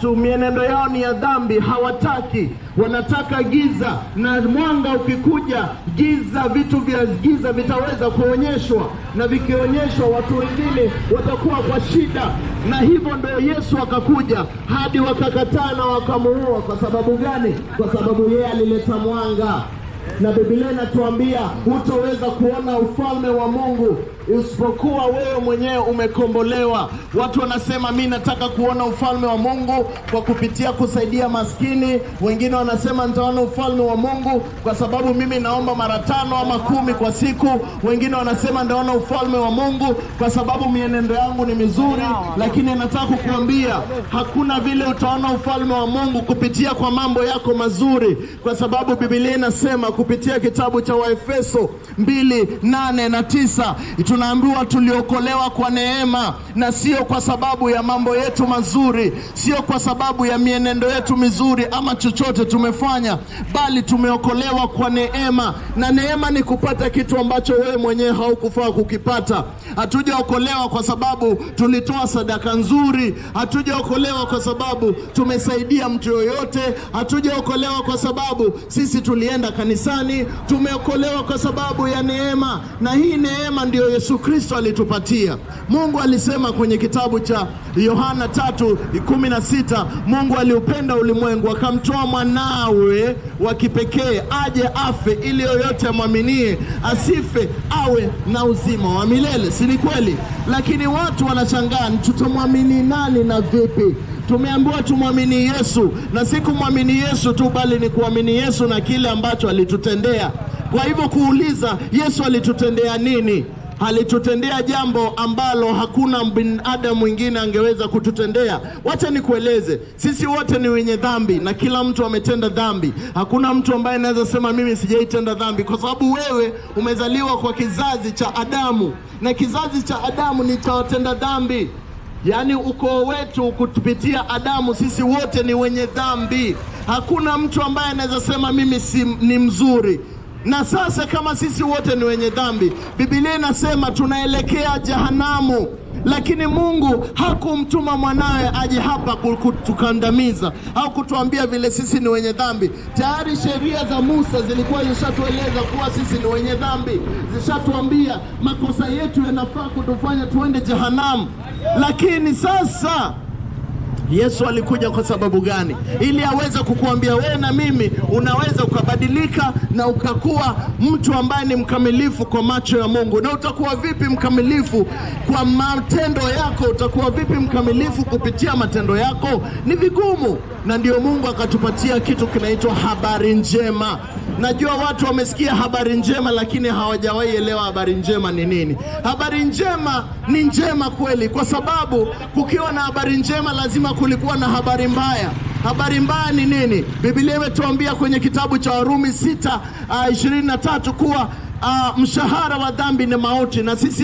tu mienendo yao ni ya dhambi, hawataki, wanataka giza, na mwanga ukikuja, giza, vitu vya giza vitaweza kuonyeshwa, na vikionyeshwa, watu wengine watakuwa kwa shida, na hivyo ndio Yesu akakuja hadi wakakataa na wakamuua. Kwa sababu gani? Kwa sababu yeye alileta mwanga na Biblia inatuambia hutoweza kuona ufalme wa Mungu isipokuwa wewe mwenyewe umekombolewa. Watu wanasema mi nataka kuona ufalme wa Mungu kwa kupitia kusaidia maskini. Wengine wanasema nitaona ufalme wa Mungu kwa sababu mimi naomba mara tano ama kumi kwa siku. Wengine wanasema nitaona ufalme wa Mungu kwa sababu mienendo yangu ni mizuri, lakini nataka kukuambia hakuna vile utaona ufalme wa Mungu kupitia kwa mambo yako mazuri, kwa sababu Biblia inasema kupitia kitabu cha Waefeso mbili nane na tisa tunaambiwa tuliokolewa kwa neema na sio kwa sababu ya mambo yetu mazuri, sio kwa sababu ya mienendo yetu mizuri ama chochote tumefanya, bali tumeokolewa kwa neema, na neema ni kupata kitu ambacho wewe mwenyewe haukufaa kukipata. Hatujaokolewa kwa sababu tulitoa sadaka nzuri, hatujaokolewa kwa sababu tumesaidia mtu yoyote, hatujaokolewa kwa sababu sisi tulienda kanisani. Tumeokolewa kwa sababu ya neema, na hii neema ndiyo Yesu Kristo alitupatia. Mungu alisema kwenye kitabu cha Yohana tatu kumi na sita Mungu aliupenda ulimwengu akamtoa mwanawe wa kipekee aje afe ili yoyote amwaminie asife awe na uzima wa milele. Si ni kweli? Lakini watu wanashangaa, tutamwamini nani na vipi? Tumeambiwa tumwamini Yesu, na si kumwamini Yesu tu, bali ni kuamini Yesu na kile ambacho alitutendea. Kwa hivyo kuuliza Yesu alitutendea nini? Alitutendea jambo ambalo hakuna binadamu mwingine angeweza kututendea. Wacha nikueleze, sisi wote ni wenye dhambi na kila mtu ametenda dhambi. Hakuna mtu ambaye anaweza sema mimi sijaitenda dhambi, kwa sababu wewe umezaliwa kwa kizazi cha Adamu na kizazi cha Adamu ni cha watenda dhambi. Yaani ukoo wetu kutupitia Adamu, sisi wote ni wenye dhambi. Hakuna mtu ambaye anaweza sema mimi si, ni mzuri. Na sasa kama sisi wote ni wenye dhambi, Biblia inasema tunaelekea jehanamu, lakini Mungu hakumtuma mwanawe aje hapa kutukandamiza au kutuambia vile sisi ni wenye dhambi. Tayari sheria za Musa zilikuwa zishatueleza kuwa sisi ni wenye dhambi, zishatuambia makosa yetu yanafaa kutufanya tuende jehanamu. Lakini sasa Yesu alikuja kwa sababu gani? Ili aweze kukuambia wewe na mimi unaweza ukabadilika na ukakuwa mtu ambaye ni mkamilifu kwa macho ya Mungu. Na utakuwa vipi mkamilifu kwa matendo yako? Utakuwa vipi mkamilifu kupitia matendo yako? Ni vigumu, na ndio Mungu akatupatia kitu kinaitwa habari njema. Najua watu wamesikia habari njema, lakini hawajawahi elewa habari njema ni nini. Habari njema ni njema kweli, kwa sababu kukiwa na habari njema lazima kulikuwa na habari mbaya. Habari mbaya ni nini? Biblia imetuambia kwenye kitabu cha Warumi sita uh, ishirini na tatu kuwa uh, mshahara wa dhambi ni mauti, na sisi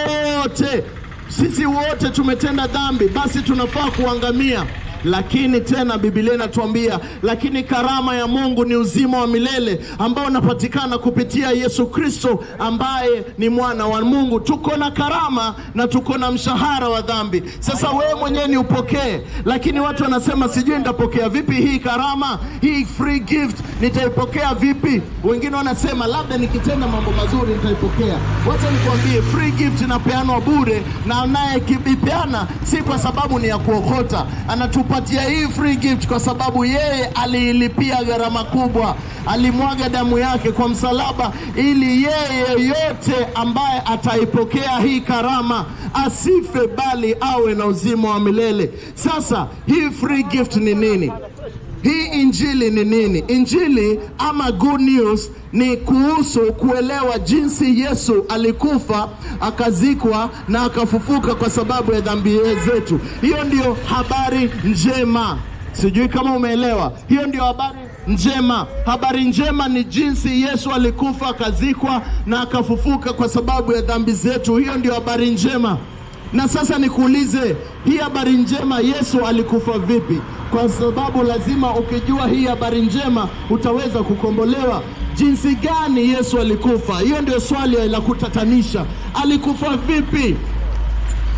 wote sisi wote tumetenda dhambi, basi tunafaa kuangamia lakini tena Biblia inatuambia lakini karama ya Mungu ni uzima wa milele ambao unapatikana kupitia Yesu Kristo ambaye ni mwana wa Mungu. Tuko na karama na tuko na mshahara wa dhambi. Sasa wewe mwenyewe ni upokee, lakini watu wanasema sijui nitapokea vipi hii karama, hii free gift nitaipokea vipi? Wengine wanasema labda nikitenda mambo mazuri nitaipokea. Wacha nikwambie, free gift inapeanwa bure, na anayekipeana si kwa sababu ni ya kuokota, anatupa patia hii free gift kwa sababu yeye aliilipia gharama kubwa, alimwaga damu yake kwa msalaba, ili yeye yote ambaye ataipokea hii karama asife, bali awe na uzima wa milele. Sasa hii free gift ni nini? Hii injili ni nini? Injili ama good news ni kuhusu kuelewa jinsi Yesu alikufa akazikwa na akafufuka kwa sababu ya dhambi zetu. Hiyo ndiyo habari njema. Sijui kama umeelewa. Hiyo ndio habari njema. Habari njema ni jinsi Yesu alikufa akazikwa na akafufuka kwa sababu ya dhambi zetu. Hiyo ndio habari njema. Na sasa nikuulize, hii habari njema Yesu alikufa vipi? Kwa sababu lazima ukijua hii habari njema utaweza kukombolewa. Jinsi gani Yesu alikufa? Hiyo ndio swali la kutatanisha. Alikufa vipi?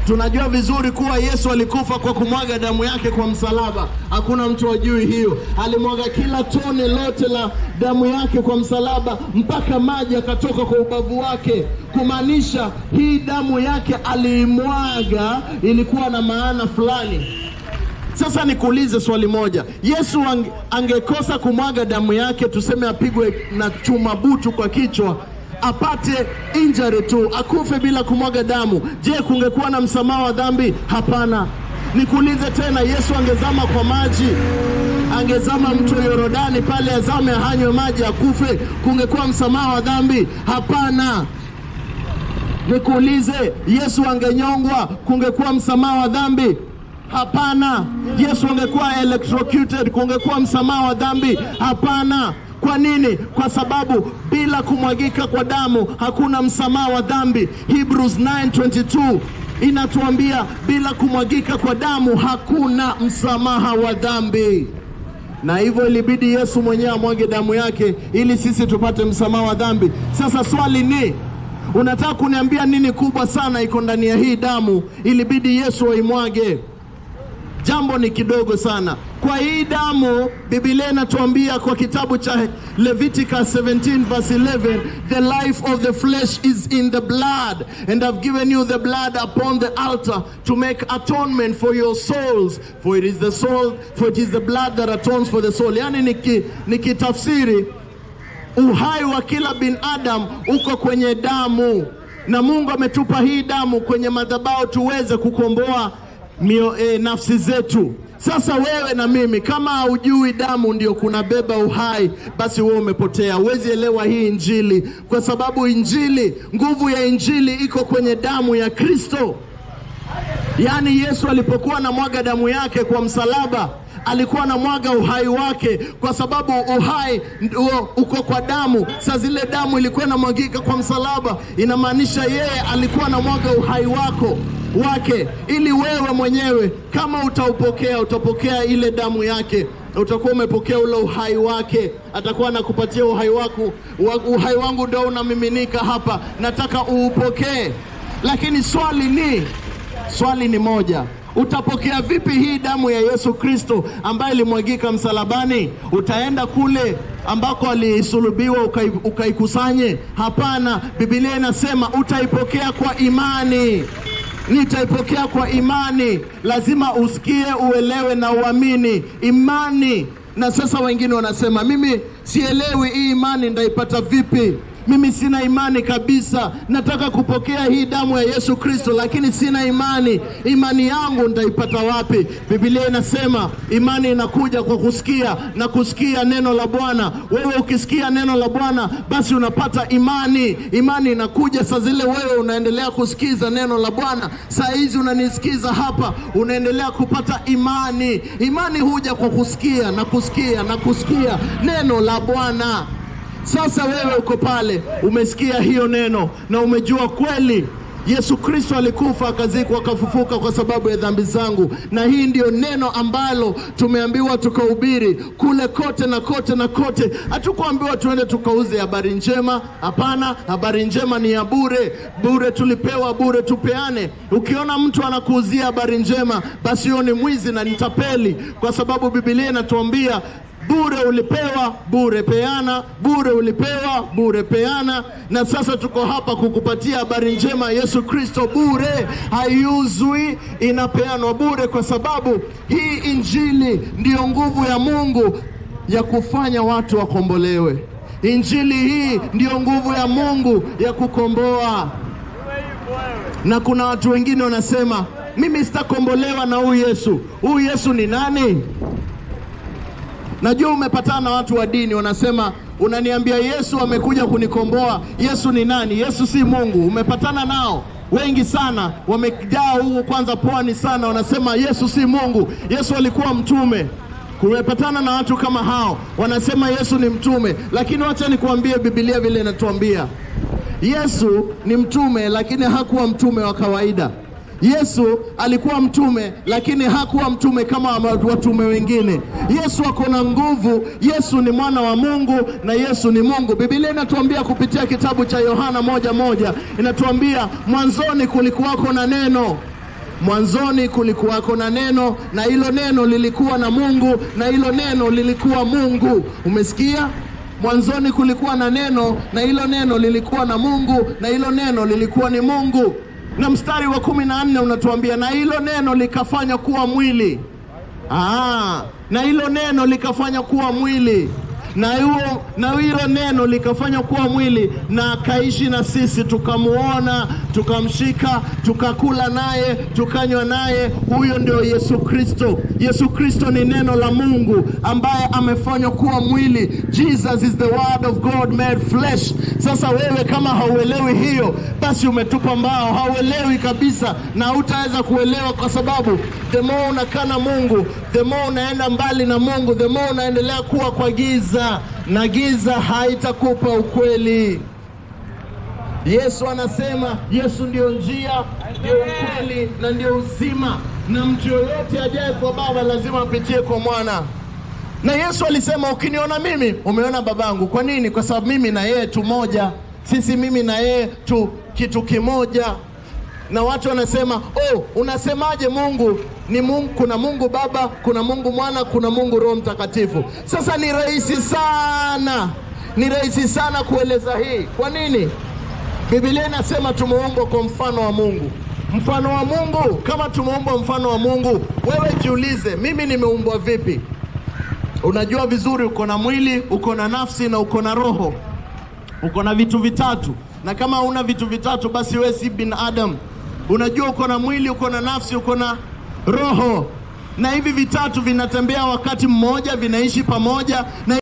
Tunajua vizuri kuwa Yesu alikufa kwa kumwaga damu yake kwa msalaba. Hakuna mtu ajui hiyo. Alimwaga kila tone lote la damu yake kwa msalaba mpaka maji akatoka kwa ubavu wake, kumaanisha hii damu yake aliimwaga ilikuwa na maana fulani. Sasa nikuulize swali moja, Yesu ange, angekosa kumwaga damu yake, tuseme apigwe na chuma butu kwa kichwa apate injury tu akufe bila kumwaga damu, je, kungekuwa na msamaha wa dhambi? Hapana. Nikuulize tena, Yesu angezama kwa maji, angezama mto Yorodani pale, azame ahanywe maji akufe, kungekuwa msamaha wa dhambi? Hapana. Nikuulize, Yesu angenyongwa, kungekuwa msamaha wa dhambi? Hapana. Yesu angekuwa electrocuted, kungekuwa msamaha wa dhambi? Hapana. Kwa nini? Kwa sababu bila kumwagika kwa damu hakuna msamaha wa dhambi. Hebrews 9:22 inatuambia bila kumwagika kwa damu hakuna msamaha wa dhambi, na hivyo ilibidi Yesu mwenyewe amwage damu yake ili sisi tupate msamaha wa dhambi. Sasa swali ni unataka kuniambia nini kubwa sana iko ndani ya hii damu ilibidi Yesu aimwage? Jambo ni kidogo sana. Kwa hii damu, Biblia inatuambia kwa kitabu cha Leviticus 17 verse 11, the life of the flesh is in the blood and I've given you the blood upon the altar to make atonement for your souls for it is the soul for it is the blood that atones for the soul. Yani niki, nikitafsiri uhai wa kila binadamu uko kwenye damu, na Mungu ametupa hii damu kwenye madhabahu tuweze kukomboa mio, e, nafsi zetu. Sasa wewe na mimi, kama haujui damu ndio kunabeba uhai, basi wewe umepotea, huwezi elewa hii Injili, kwa sababu Injili, nguvu ya Injili iko kwenye damu ya Kristo. Yaani Yesu alipokuwa na mwaga damu yake kwa msalaba alikuwa anamwaga uhai wake, kwa sababu uhai ndio uko kwa damu. Saa zile damu ilikuwa inamwagika kwa msalaba, inamaanisha yeye alikuwa anamwaga uhai wako wake, ili wewe mwenyewe kama utaupokea, utapokea ile damu yake, utakuwa umepokea ule uhai wake. Atakuwa anakupatia uhai wako, uhai wangu ndio unamiminika hapa, nataka uupokee. Lakini swali ni swali ni moja Utapokea vipi hii damu ya Yesu Kristo ambaye ilimwagika msalabani? Utaenda kule ambako alisulubiwa ukaikusanye? Hapana, Biblia inasema utaipokea kwa imani. Nitaipokea kwa imani. Lazima usikie, uelewe na uamini imani. Na sasa wengine wanasema mimi sielewi hii imani ndaipata vipi? Mimi sina imani kabisa, nataka kupokea hii damu ya Yesu Kristo, lakini sina imani. Imani yangu nitaipata wapi? Biblia inasema imani inakuja kwa kusikia na kusikia neno la Bwana. Wewe ukisikia neno la Bwana, basi unapata imani. Imani inakuja saa zile wewe unaendelea kusikiza neno la Bwana. Saa hizi unanisikiza hapa, unaendelea kupata imani. Imani huja kwa kusikia na kusikia na kusikia neno la Bwana. Sasa wewe uko pale, umesikia hiyo neno na umejua kweli Yesu Kristo alikufa akazikwa akafufuka kwa sababu ya dhambi zangu, na hii ndiyo neno ambalo tumeambiwa tukahubiri kule kote na kote na kote. Hatukuambiwa tuende tukauze habari njema, hapana. Habari njema ni ya bure, bure tulipewa, bure tupeane. Ukiona mtu anakuuzia habari njema, basi huyo ni mwizi na ni tapeli, kwa sababu Biblia inatuambia bure ulipewa, bure peana, bure ulipewa, bure peana. Na sasa tuko hapa kukupatia habari njema Yesu Kristo bure, haiuzwi, inapeanwa bure, kwa sababu hii injili ndiyo nguvu ya Mungu ya kufanya watu wakombolewe. Injili hii ndiyo nguvu ya Mungu ya kukomboa. Na kuna watu wengine wanasema mimi sitakombolewa na huyu Yesu. Huyu Yesu ni nani? Najua umepatana na watu wa dini wanasema, unaniambia Yesu amekuja kunikomboa. Yesu ni nani? Yesu si Mungu. Umepatana nao wengi sana, wamejaa huku kwanza pwani sana, wanasema Yesu si Mungu, Yesu alikuwa mtume. Kumepatana na watu kama hao, wanasema Yesu ni mtume, lakini wacha nikuambie Biblia vile inatuambia Yesu ni mtume, lakini hakuwa mtume wa kawaida. Yesu alikuwa mtume lakini hakuwa mtume kama watume wengine. Yesu ako na nguvu. Yesu ni mwana wa Mungu na Yesu ni Mungu. Biblia inatuambia kupitia kitabu cha Yohana moja moja inatuambia mwanzoni kulikuwako na neno mwanzoni kulikuwako na neno, na hilo neno lilikuwa na Mungu, na hilo neno lilikuwa Mungu. Umesikia? Mwanzoni kulikuwa na neno, na hilo neno lilikuwa na Mungu, na hilo neno lilikuwa ni Mungu. Na mstari wa kumi na nne unatuambia na hilo neno likafanya kuwa mwili. Aa, na hilo neno likafanya kuwa mwili na huo na hilo neno likafanya kuwa mwili na akaishi na sisi, tukamuona, tukamshika, tukakula naye, tukanywa naye. Huyo ndio Yesu Kristo. Yesu Kristo ni neno la Mungu ambaye amefanywa kuwa mwili. Jesus is the word of God made flesh. Sasa wewe kama hauelewi hiyo, basi umetupa mbao, hauelewi kabisa na hutaweza kuelewa, kwa sababu the more unakaa na Mungu, the more unaenda mbali na Mungu, the more unaendelea kuwa kwa giza na giza haitakupa ukweli. Yesu anasema Yesu ndio njia, ndio ukweli na ndio uzima, na mtu yoyote ajaye kwa Baba lazima apitie kwa Mwana. Na Yesu alisema ukiniona mimi umeona babangu. Kwa nini? Kwa sababu mimi na yeye tu moja, sisi mimi na yeye tu kitu kimoja. Na watu wanasema oh, unasemaje Mungu ni Mungu? Kuna Mungu Baba, kuna Mungu Mwana, kuna Mungu Roho Mtakatifu. Sasa ni rahisi sana, ni rahisi sana kueleza hii. Kwa nini? Biblia inasema tumeumbwa kwa mfano wa Mungu. Mfano wa Mungu, kama tumeumbwa mfano wa Mungu, wewe jiulize, mimi nimeumbwa vipi? Unajua vizuri, uko na mwili, uko na nafsi na uko na roho, uko na vitu vitatu. Na kama una vitu vitatu, basi wewe si binadamu. Unajua uko na mwili, uko na nafsi, uko na roho, na hivi vitatu vinatembea wakati mmoja, vinaishi pamoja na